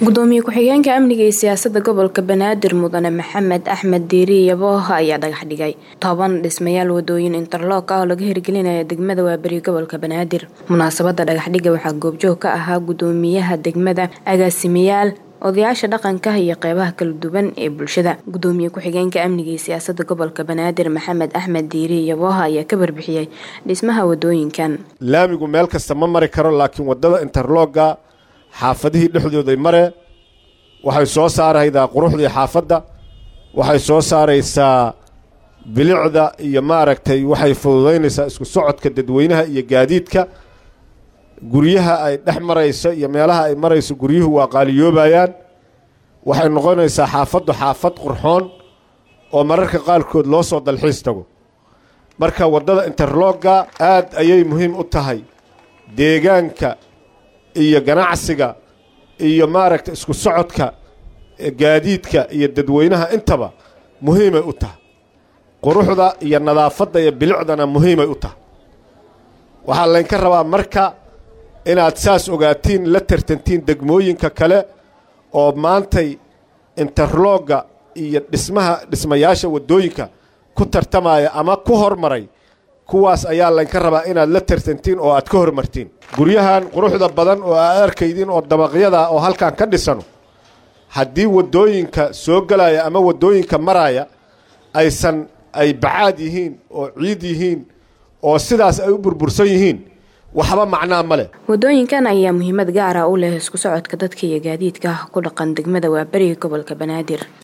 gudoomiye ku-xigeenka amniga iyo siyaasada gobolka banaadir mudane maxamed axmed diiri yabooha ayaa dhagax dhigay toban dhismayaal wadooyin interloog ah oo laga hirgelinaya degmada waaberi gobolka banaadir munaasabada dhagaxdhiga waxaa goobjoog ka ahaa gudoomiyaha degmada agaasimayaal odayaasha dhaqanka iyo qeybaha kala duwan ee bulshada gudoomiye ku-xigeenka amniga iyo siyaasada gobolka banaadir maxamed axmed diiri yabooha ayaa ka warbixiyey dhismaha wadooyinkan laamigu meel kasta ma mari karo laakiin wadada interlooga xaafadihii dhexdooday mare waxay soo saaraydaa quruxdii xaafadda waxay soo saaraysaa bilicda iyo maaragtay waxay fududaynaysaa isku socodka dadweynaha iyo gaadiidka guryaha ay dhex marayso iyo meelaha ay marayso guryuhu waa qaaliyoobayaan waxay noqonaysaa xaafaddu xaafad qurxoon oo mararka qaarkood loo soo dalxiis tago marka waddada interlogga aad ayay muhiim u tahay deegaanka iyo ganacsiga iyo maaragta isku socodka gaadiidka iyo dadweynaha intaba muhiimay u tahay quruxda iyo nadaafadda iyo bilicdana muhiimay u tahay waxaa laynka rabaa marka inaad saas ogaatiin la tartantiin degmooyinka kale oo maantay interlogga iyo dhismaha dhismayaasha waddooyinka ku tartamaya ama ku hormaray kuwaas ayaa laynka rabaa inaad la tartantiin oo aad ka hormartiin guryahan quruxda badan oo aad arkaydiin oo dabaqyada oo halkan ka dhisano haddii waddooyinka soo gelaya ama waddooyinka maraya aysan ay bacaad yihiin oo ciid yihiin oo sidaas ay u burbursan yihiin waxba macnaa ma leh wadooyinkan ayaa muhiimad gaara u leh isku socodka dadka iyo gaadiidka ku dhaqan degmada waaberiga gobolka banaadir